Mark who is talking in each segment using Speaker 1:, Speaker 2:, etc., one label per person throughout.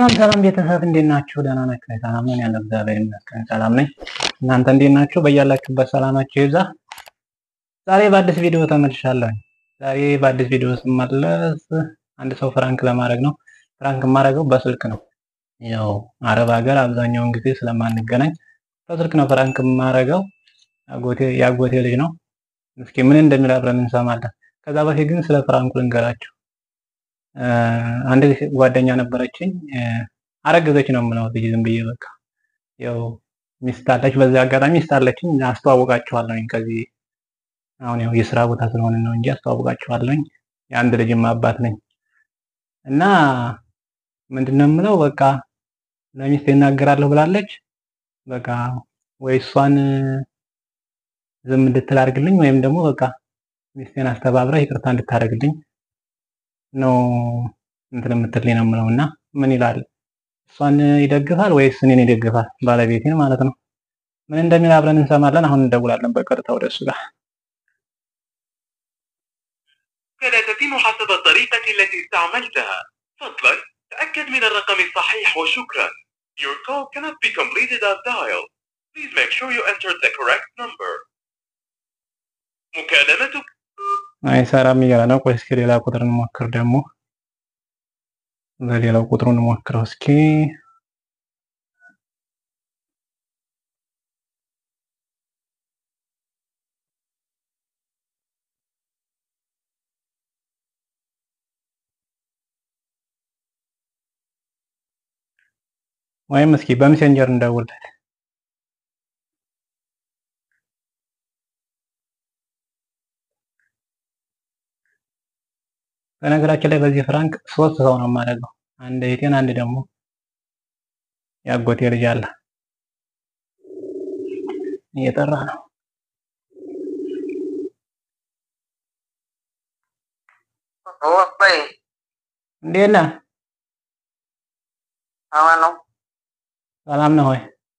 Speaker 1: ሰላም ሰላም ቤተሰብ እንዴት ናችሁ? ደህና ናችሁ? ሰላም ነኝ ያለው እግዚአብሔር ይመስገን ሰላም ነኝ። እናንተ እንዴት ናችሁ? በያላችሁበት ሰላማችሁ ይብዛ። ዛሬ በአዲስ ቪዲዮ ተመልሻለሁ። ዛሬ በአዲስ ቪዲዮ ስመለስ አንድ ሰው ፍራንክ ለማድረግ ነው። ፍራንክ የማደርገው በስልክ ነው። ያው አረብ ሀገር አብዛኛውን ጊዜ ስለማንገናኝ በስልክ ነው ፍራንክ የማደርገው። አጎቴ የአጎቴ ልጅ ነው። እስኪ ምን እንደሚል አብረን እንሰማለን። ከዛ በፊት ግን ስለ ፍራንኩ ልንገራችሁ። አንድ ጓደኛ ነበረችኝ። አረገዘች ነው የምለው ልጅ ዝም ብዬ በቃ ያው ሚስት አለች። በዚህ አጋጣሚ ሚስት አለችኝ፣ አስተዋውቃችኋለሁኝ። ከዚህ አሁን ያው የስራ ቦታ ስለሆነ ነው እንጂ አስተዋውቃችኋለሁኝ። የአንድ ልጅም አባት ነኝ እና ምንድነው የምለው በቃ ለሚስት ይናገራለሁ ብላለች። በቃ ወይ እሷን ዝም እንድትል አድርግልኝ ወይም ደግሞ በቃ ሚስቴን አስተባብራ ይቅርታ እንድታደርግልኝ ነው እንትን የምትልኝ ነው የምለው። እና ምን ይላል እሷን ይደግፋል ወይስ እኔን ይደግፋል? ባለቤቴን ማለት ነው። ምን እንደሚል አብረን እንሰማለን። አሁን እንደውላለን በቀጥታ ወደ እሱ ጋር።
Speaker 2: لا تتم حسب الطريقة التي استعملتها فضلا تأكد من الرقم الصحيح وشكرا Your call cannot be completed as dialed Please make sure you entered the correct number مكالمتك
Speaker 1: አይሰራም እያለ ነው። ቆይ እስኪ ሌላ ቁጥር እንሞክር ደግሞ በሌላው ቁጥሩ እንሞክረው እስኪ ወይም እስኪ በሜሴንጀር እንደውልለት በነገራችን ላይ በዚህ ፍራንክ ሶስት ሰው ነው የማደርገው። አንድ እህቴን፣ አንድ ደግሞ ያጎቴ ልጅ አለ እየጠራ ነው።
Speaker 3: ወይ
Speaker 1: እንዴት ነህ?
Speaker 3: አማን ነው።
Speaker 1: ሰላም ነህ ወይ?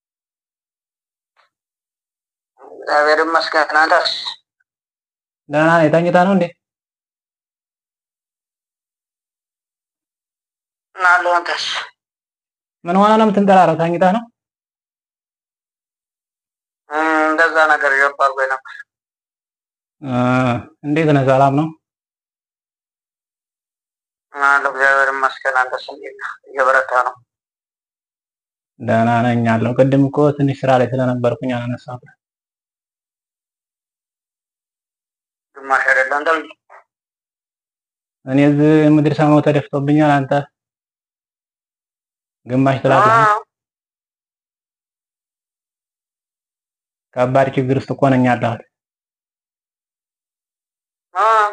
Speaker 3: እግዚአብሔር ይመስገን። አንተስ?
Speaker 1: ደህና ነኝ። ተኝተህ ነው እንዴ?
Speaker 3: አለሁ። አንተስ?
Speaker 1: ምን ሆነህ ነው የምትንጠራረው? ተኝተህ ነው?
Speaker 3: እም፣ እንደዛ ነገር እየባልኩ ነበር።
Speaker 1: እ እንዴት ነህ? ሰላም ነው?
Speaker 3: አለሁ። እግዚአብሔር ይመስገን። አንተስ እንዴት ነህ? እየበረታ ነው?
Speaker 1: ደህና ነኝ አለሁ። ቅድም እኮ ትንሽ ስራ ላይ ስለነበርኩኝ አላነሳሁም።
Speaker 3: ግማሽ አይደለ አንተ ልጅ?
Speaker 1: እኔ እዚህ ምድር ሰማው ተደፍቶብኛል። አንተ ግማሽ ትላለህ።
Speaker 3: አዎ።
Speaker 1: ከባድ ችግር ውስጥ እኮ ነኝ ያለሁት።
Speaker 3: አዎ።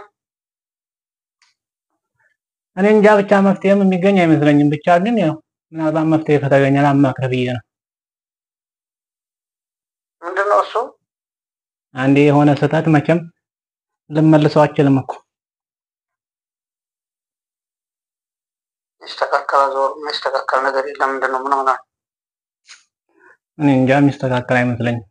Speaker 1: እኔ እንጃ ብቻ መፍትሄም የሚገኝ አይመስለኝም። ብቻ ግን ያው ምናልባት መፍትሄ ከተገኘ ላማክርህ ብዬ ነው።
Speaker 3: ምንድን ነው እሱ?
Speaker 1: አንዴ የሆነ ስህተት መቼም ልመልሰው አችልም እኮ
Speaker 3: ይስተካከል ዞር የሚስተካከል ነገር የለም። ምንድን ነው? ምን ሆነ?
Speaker 1: እኔ እንጃ የሚስተካከል አይመስለኝም።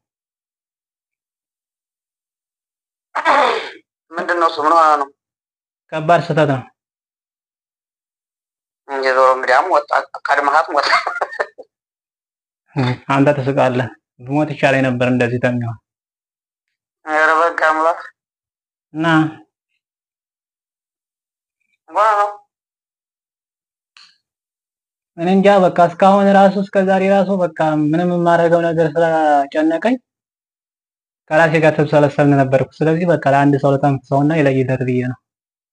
Speaker 3: ምንድን ነው እሱ? ምን ሆነ ነው?
Speaker 1: ከባድ ስህተት ነው።
Speaker 3: የዞሮ እንግዲያም ወጣ ቀድመሃት ሞት።
Speaker 1: አንተ ትስቃለህ። ብሞት ይሻለኝ ነበር እንደዚህ ተሚሆን
Speaker 3: ኧረ በቃ አምላክ
Speaker 1: እና
Speaker 3: ምን ሆነ ነው?
Speaker 1: እኔ እንጃ በቃ እስካሁን ራሱ እስከ ዛሬ ራሱ በቃ ምንም የማደርገው ነገር ስለጨነቀኝ ከራሴ ጋር ተብሰለሰልን ነበርኩ። ስለዚህ በቃ ለአንድ ሰው ለተንፍሰውና ይለይለት ብዬ ነው።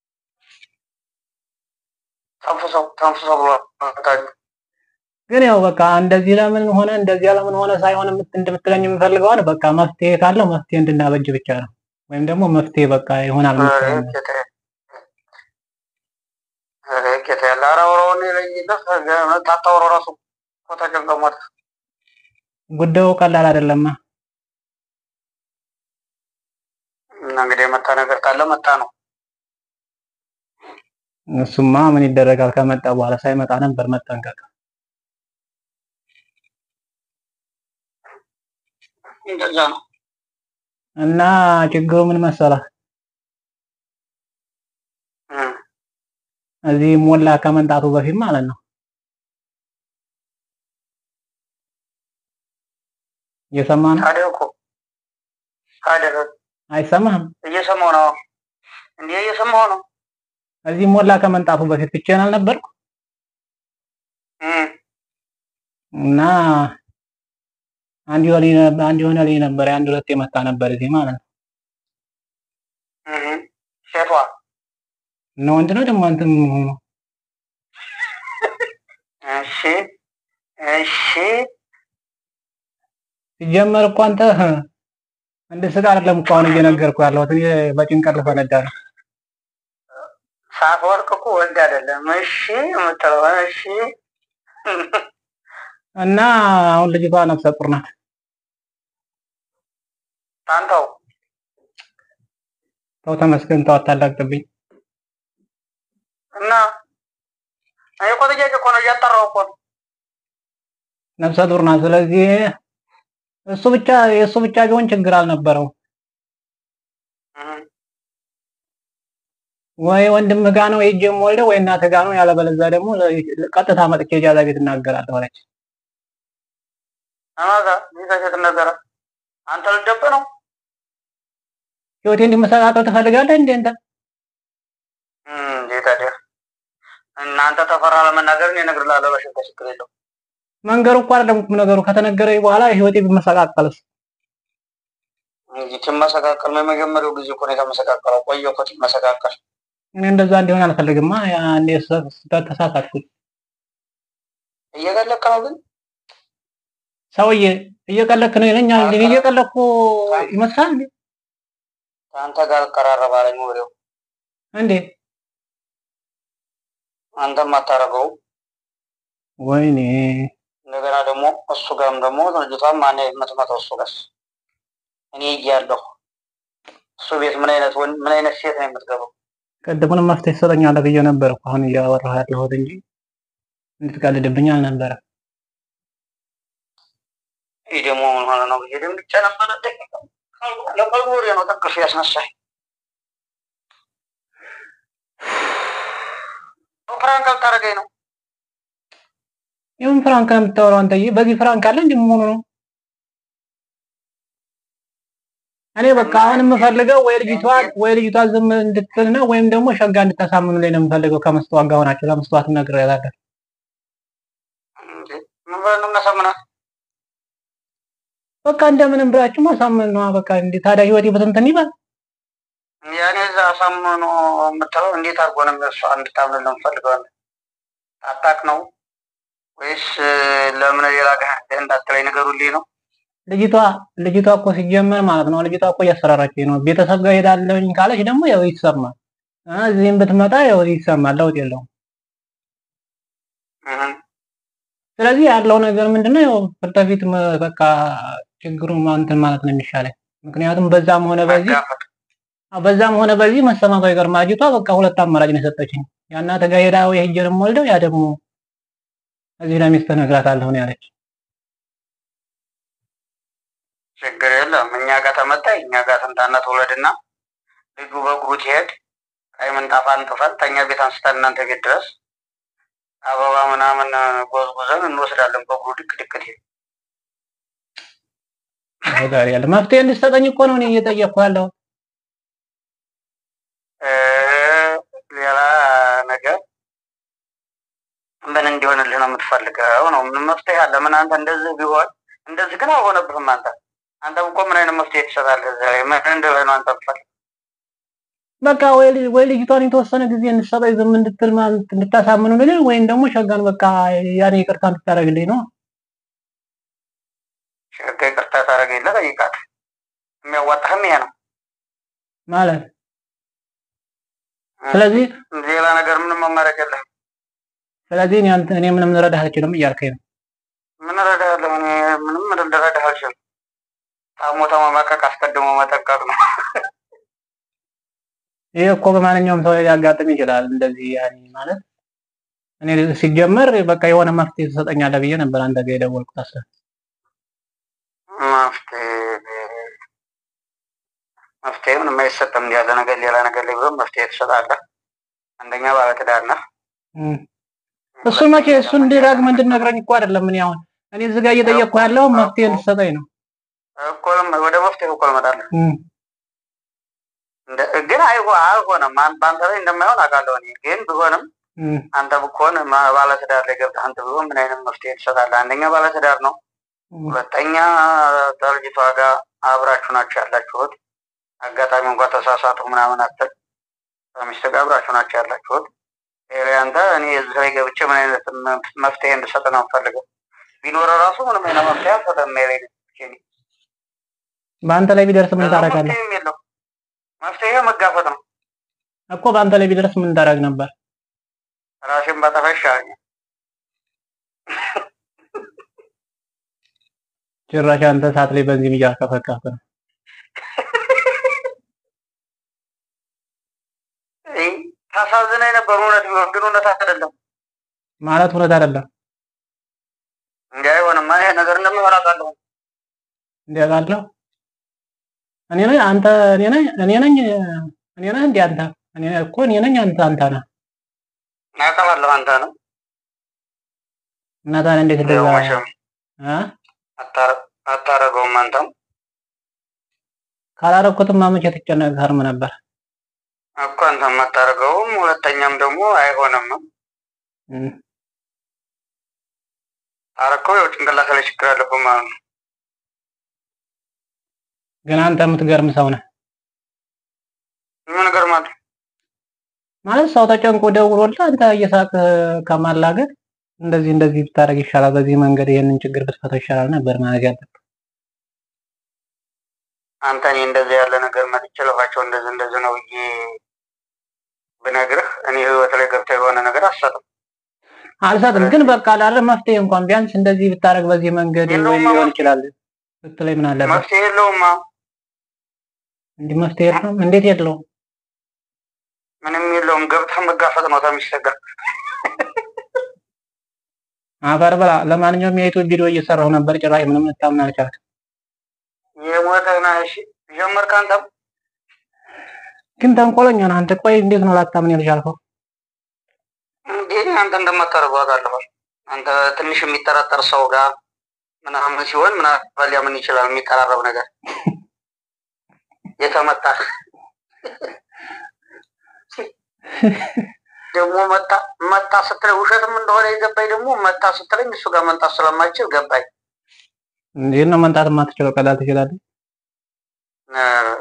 Speaker 3: ተንፍሰው ተንፍሰው ብሎ
Speaker 1: ግን ያው በቃ እንደዚህ ለምን ሆነ እንደዚህ ለምን ሆነ ሳይሆን የምት- እንደምትለኝ የምፈልገዋል በቃ መፍትሄ ካለው መፍትሄ እንድናበጅ ብቻ ነው። ወይም ደግሞ መፍትሄ በቃ ይሆናል የምትለው ነገር።
Speaker 3: ጌታ ያለ አራውረውን የለይለት ታታውረው ራሱ እኮ ተጨንቀው ሞተ።
Speaker 1: ጉዳዩ ቀላል አይደለማ።
Speaker 3: እና እንግዲህ የመጣ ነገር ካለ መጣ ነው።
Speaker 1: እሱማ ምን ይደረጋል ከመጣ በኋላ ሳይመጣ ነበር መጠንቀቅ።
Speaker 3: እንደዛ ነው።
Speaker 1: እና ችግሩ ምን መሰለህ
Speaker 3: እም፣
Speaker 1: እዚህ ሞላ ከመምጣቱ በፊት ማለት ነው እየሰማ ነው?
Speaker 3: ታዲያ እኮ ታዲያ
Speaker 1: አይሰማህም?
Speaker 3: እየሰማሁ ነው እንዴ? እየሰማሁ ነው።
Speaker 1: እዚህ ሞላ ከመንጣፉ በፊት ብቻዬን አልነበርኩ
Speaker 3: እም፣
Speaker 1: እና አንድ የሆነ አንድ የሆነ ልጅ ነበር አንድ ሁለት የመጣ ነበር እዚህ ማለት ነው።
Speaker 3: እም። ሴቷ
Speaker 1: እና ወንድ ነው ደግሞ አንተ ምን ሆኖ
Speaker 3: እሺ፣ እሺ።
Speaker 1: ሲጀመር እኮ አንተ እንደ ስጋ አይደለም እኮ አሁን እየነገርኩህ ያለሁት እኔ በጭንቀት ልፈነዳ ነው።
Speaker 3: ሳትወርቅ እኮ ወንድ አይደለም። እሺ የምትለው እሺ።
Speaker 1: እና አሁን ልጅቷ ነፍሰ ጡር ናት።
Speaker 3: ታንተው
Speaker 1: ተው ተመስገን፣ ተው አታላግጥብኝ።
Speaker 3: እና እኔ እኮ ጥያቄ እኮ ነው እያጠራሁ እኮ ነው።
Speaker 1: ነፍሰ ጡር ናት። ስለዚህ እሱ ብቻ የእሱ ብቻ ቢሆን ችግር አልነበረው
Speaker 3: እም፣
Speaker 1: ወይ ወንድም ጋ ነው ሄጄ የምወልደው ወይ እናትህ ጋ ነው፣ ያለበለዚያ ደግሞ ለ- ቀጥታ መጥቼ እጃዛ ቤት እናገራለሁ አለች።
Speaker 3: አማዛ ይዘት ነገረ አንተ ልደብ ነው
Speaker 1: ህይወቴ እንዲመሰቃቀል ትፈልጋለህ እንዴ አንተ?
Speaker 3: እም፣ እንዴ ታዲያ እናንተ ተፈራ ለመናገር እኔ እነግርልሃለሁ። በሽታ ችግር የለው።
Speaker 1: መንገሩ እኮ አይደለም ቁም ነገሩ። ከተነገረኝ በኋላ ህይወቴ ቢመሰቃቀልስ?
Speaker 3: እንጂ ትመሰቃቀል ነው። የመጀመሪያው ጊዜ እኮ ነው የተመሰቃቀለው። ቆየ እኮ ትመሰቃቀል።
Speaker 1: እኔ እንደዛ እንዲሆን አልፈልግማ። ያኔ ስህተት ተሳሳትኩኝ።
Speaker 3: እየገለቀ ነው ግን
Speaker 1: ሰውዬ እየቀለክ ነው ይለኛል። እንዴ እየቀለኩ ይመስላል እንዴ?
Speaker 3: ከአንተ ጋር እቀራረባለኝ ወሬው
Speaker 1: እንዴ
Speaker 3: አንተም አታረገው።
Speaker 1: ወይኔ
Speaker 3: እንደገና ደግሞ እሱ ጋርም ደግሞ ልጅቷም ማን የምትመጣው እሱ ጋር እኔ እያለሁ እሱ ቤት ምን አይነት ወንድ ምን አይነት ሴት ነው የምትገባው?
Speaker 1: ቅድሙንም መፍትሄ ትሰጠኛለህ ብዬ ነበር እኮ አሁን እያወራሁ ያለሁት እንጂ እንድትቀልድብኝ አልነበረም።
Speaker 3: ይህ ደግሞ ምን ሆነ ነው ብዬ ደንግጬ ነበረ። ለቀልቡ ወሬ ነው ጠቅሱ ያስነሳኝ። ፍራንክ አልታረገኝ ነው
Speaker 1: የምን ፍራንክ ነው የምታወራው አንተዬ? በዚህ ፍራንክ አለ እንዴ? ምን ሆኖ ነው? እኔ በቃ አሁን የምፈልገው ወይ ልጅቷን ወይ ልጅቷን ዝም እንድትል ነው ወይም ደግሞ ሸጋ እንድታሳምኑ ላይ ነው የምፈልገው። ከመስተዋት ጋር ሆናችሁ ለመስተዋት ነግሬያታለሁ።
Speaker 3: እንዴ? ምን ብለን ነው የምናሳምናት?
Speaker 1: በቃ እንደምንም ብላችሁ ማሳመን ነው በቃ። እንዴ ታዲያ ህይወቴ በትንትን ይባል
Speaker 3: ያኔ እዛ አሳምኖ የምትለው እንዴት አድርጎ ነው እሷ እንድታምን ነው የምፈልገው? ታጣቅ ነው ወይስ ለምን ሌላ ጋር እንዳትለኝ ንገሩልኝ ነው?
Speaker 1: ልጅቷ ልጅቷ እኮ ሲጀመር ማለት ነው ልጅቷ እኮ እያስፈራራችኝ ነው። ቤተሰብ ጋር ሄዳለሁኝ ካለች ደግሞ ያው ይሰማል። አ እዚህም ብትመጣ ያው ይሰማል። ለውጥ የለውም።
Speaker 3: እህ
Speaker 1: ስለዚህ ያለው ነገር ምንድነው? ያው ፊት ለፊት መ- በቃ ችግሩ እንትን ማለት ነው የሚሻለኝ። ምክንያቱም በዛም ሆነ በዚህ
Speaker 3: መጋፈጥ
Speaker 1: አዎ፣ በዛም ሆነ በዚህ መሰማቷ ይቀርማ። ልጅቷ በቃ ሁለት አማራጭ ነው የሰጠችኝ። ያናተ ጋር ሄዳ ወይ ሄጄ ነው የምወልደው፣ ያ ደግሞ እዚህ ለሚስትህ እነግራታለሁ ነው ያለች።
Speaker 3: ችግር የለም። እኛ ጋር ተመጣ እኛ ጋር ትምጣና ትውለድና ልጁ በእግሩ ትሄድ ቀይ ምንጣፍ አንጥፈን ተኛ ቤት አንስተን እናንተ ቤት ድረስ አበባ ምናምን ጎዝጉዘን እንወስዳለን። በእግሩ ድቅ ድቅ ትሄድ
Speaker 1: ጋር ያለ መፍትሄ እንድትሰጠኝ እኮ ነው እኔ እየጠየቅኩ ያለሁት።
Speaker 3: እ ሌላ ነገር ምን እንዲሆንልህ ነው የምትፈልገው? ነው ምን መፍትሄ አለ? ምን አንተ እንደዚህ ቢሆን እንደዚህ ግን አልሆነብህም። አንተ አንተም እኮ ምን አይነት መፍትሄ ትሰጣለህ? እዛ ላይ ምን እንድልህ ነው አንተ የምትፈልገው?
Speaker 1: በቃ ወይ ልጅ- ወይ ልጅቷን የተወሰነ ጊዜ እንድትሰጠኝ ዝም እንድትል ማለት እንድታሳምኑልኝ ወይም ደግሞ ሸጋን በቃ ያኔ ይቅርታ እንድታደርግልኝ ነው።
Speaker 3: ሸጋ ይቅርታ ታደርገኝለህ? ጠይቃት። የሚያዋጣህም ይሄ ነው።
Speaker 1: ማለት ስለዚህ
Speaker 3: ሌላ ነገር ምንም መመረቅ የለህም።
Speaker 1: ስለዚህ እኔ አንተ እኔ ምንም ልረዳህ አልችልም እያልከኝ ነው።
Speaker 3: ምን እረዳሃለሁ? እኔ ምንም ልረዳህ አልችልም። ታሞ ተመማቀቅ አስቀድሞ መጠንቀቅ ነው።
Speaker 1: ይሄ እኮ በማንኛውም ሰው ሊያጋጥም ይችላል። እንደዚህ ያኔ ማለት እኔ ሲጀመር በቃ የሆነ መፍትሄ ትሰጠኛለህ ብዬ ነበር አንተ ጋር የደወልኩት። አስበህ
Speaker 3: መፍትሄ መፍትሄ ምንም አይሰጥም። እንዲህ ያለ ነገር ሌላ ነገር ላይ ቢሆን መፍትሄ ትሰጣለህ። አንደኛ ባለትዳር ነህ።
Speaker 1: እም። እሱን መቼ እሱን ደጋግመህ እንድትነግረኝ እኮ አይደለም። እኔ አሁን እኔ እዚህ ጋር እየጠየቅኩ ያለው መፍትሄ እንድትሰጠኝ ነው።
Speaker 3: እኮ ወደ መፍትሄ እኮ እመጣለሁ።
Speaker 1: እም፣
Speaker 3: እንደ- ግን አይሆ አልሆነም። አን- በአንተ ላይ እንደማይሆን አውቃለሁ እኔ ግን ቢሆንም
Speaker 1: እም፣
Speaker 3: አንተ ብኮን ማ- ባለትዳር ላይ ገብተህ አንተ ቢሆን ምን አይነት መፍትሄ ትሰጣለህ? አንደኛ ባለትዳር ነው፣
Speaker 1: እም።
Speaker 3: ሁለተኛ ከልጅቷ ጋር አብራችሁ ናቸው ያላችሁት። አጋጣሚ እንኳን ተሳሳቱ ምናምን አትል ከሚስት ጋር አብራችሁ ናቸው ያላችሁት። ይሄ አንተ እኔ እዚህ ላይ ገብቼ ምን አይነት መ- መፍትሄ እንድሰጥ ነው የምፈልገው? ቢኖረ ራሱ ምንም አይነት መፍትሄ አልሰጠም። ሜሬ
Speaker 1: በአንተ ላይ ቢደርስ ምን ታደርጋለህ?
Speaker 3: መፍትሄም የለው። መፍትሄ መጋፈጥ ነው።
Speaker 1: እኮ በአንተ ላይ ቢደርስ ምን ታደርግ ነበር?
Speaker 3: ራሴን ባጠፋ ይሻለኛል።
Speaker 1: ጭራሽ አንተ ሰዓት ላይ በዚህ እያከፈከፍክ ነው።
Speaker 3: ይህ ታሳዝነኝ ነበር እውነት ቢሆን ግን እውነት አይደለም።
Speaker 1: ማለት እውነት አይደለም።
Speaker 3: እንዲህ አይሆንማ። ይሄ ነገር እንደሚሆን አውቃለሁ።
Speaker 1: እንዲያውቃለሁ እኔ ነኝ አንተ እኔ ነኝ እኔ ነኝ እኔ ነህ እንዴ አንተ እኔ እኮ እኔ ነኝ አንተ አንተ ነህ
Speaker 3: አውቃለሁ አንተ ነው
Speaker 1: እና ታዲያ እንዴት እንደዛ
Speaker 3: ያው መቼም
Speaker 1: እ
Speaker 3: አታረ- አታረገውም አንተም
Speaker 1: ካላረኩትማ መቼ ትጨነቅ ከርም ነበር።
Speaker 3: እኮ አንተም አታረገውም። ሁለተኛም ደግሞ አይሆንም።
Speaker 1: እም፣
Speaker 3: ታረከው ያው ጭንቅላት ላይ ችግር አለብህ ማለት ነው።
Speaker 1: ግን አንተ የምትገርም ሰው ነህ።
Speaker 3: ምን ነገር ማለት
Speaker 1: ማለት ሰው ተጨንቆ ደውሎልህ አንተ እየሳቅ ከማላገጥ እንደዚህ እንደዚህ ብታደርግ ይሻላል፣ በዚህ መንገድ ይሄንን ችግር ብትፈታው ይሻላል ነበር ማለት ያለብህ።
Speaker 3: አንተ እኔ እንደዚህ ያለ ነገር መጥቼ ለፋቸው እንደዚህ እንደዚህ ነው ብዬ ብነግርህ እኔ ህይወት ላይ ገብተህ የሆነ ነገር አትሰጥም።
Speaker 1: አልሰጥም፣ ግን በቃ ላለ መፍትሄ እንኳን ቢያንስ እንደዚህ ብታደርግ በዚህ መንገድ
Speaker 3: የለውም
Speaker 1: ወይ ሊሆን
Speaker 3: መፍትሄ።
Speaker 1: ይችላል ብትለኝ ምን አለበት?
Speaker 3: መፍትሄ የለውማ።
Speaker 1: እንዲህ መፍትሄ የለውም። እንዴት የለውም?
Speaker 3: ምንም የለውም። ገብተህ መጋፈጥ ነው ተሚስት ጋር
Speaker 1: አፈር ብላ። ለማንኛውም የዩቲዩብ ቪዲዮ እየሰራሁ ነበር፣ ጭራሽ ምንም ልታምን አልቻልክም።
Speaker 3: የሞተህ ነህ። እሺ ጀመርክ አንተም
Speaker 1: ግን ተንኮለኛ ነህ አንተ። ቆይ እንዴት ነው ላታምን ያልቻልከው?
Speaker 3: እንዴ አንተ እንደማታደርገው አውቃለሁ። አንተ ትንሽ የሚጠራጠር ሰው ጋር ምናምን ሲሆን ምናምን ሊያምን ይችላል። የሚቀራረብ ነገር የተመታ ደግሞ መጣ መጣ ስትለኝ ውሸትም እንደሆነ የገባኝ ደግሞ መጣ ስትለኝ እሱ ጋር መንጣት ስለማይችል ገባኝ።
Speaker 1: እንዴት ነው መንጣት የማትችለው? ቀላል ትችላለህ።
Speaker 3: እ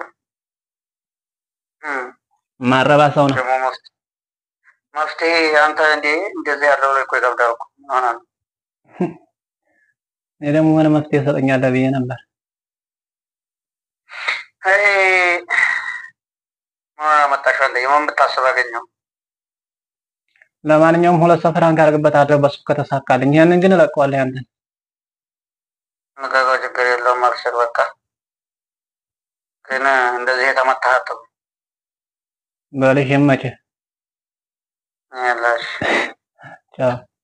Speaker 3: እም
Speaker 1: ማረባ ሰው ነው።
Speaker 3: ደግሞ መፍትሄ መፍትሄ አንተ እንዴ እንደዚህ ያለው ላይ እኮ ይከብዳል እኮ ይሆናል።
Speaker 1: እኔ ደግሞ ምን መፍትሄ ሰጠኛለህ ብዬ ነበር።
Speaker 3: አይ ምን አመጣሽ አንተ የማን ብታስብ አገኘው
Speaker 1: ለማንኛውም ሁለት ሰው ፍራንክ አድርግበታለሁ በሱ ከተሳካልኝ። ይሄንን ግን እለቀዋለሁ ያንተን
Speaker 3: መጋጋው ችግር የለውም አልሽር በቃ ግን እንደዚህ የተመታሃት
Speaker 1: በልሽ ይመችህ።
Speaker 3: ያላሽ
Speaker 1: ቻው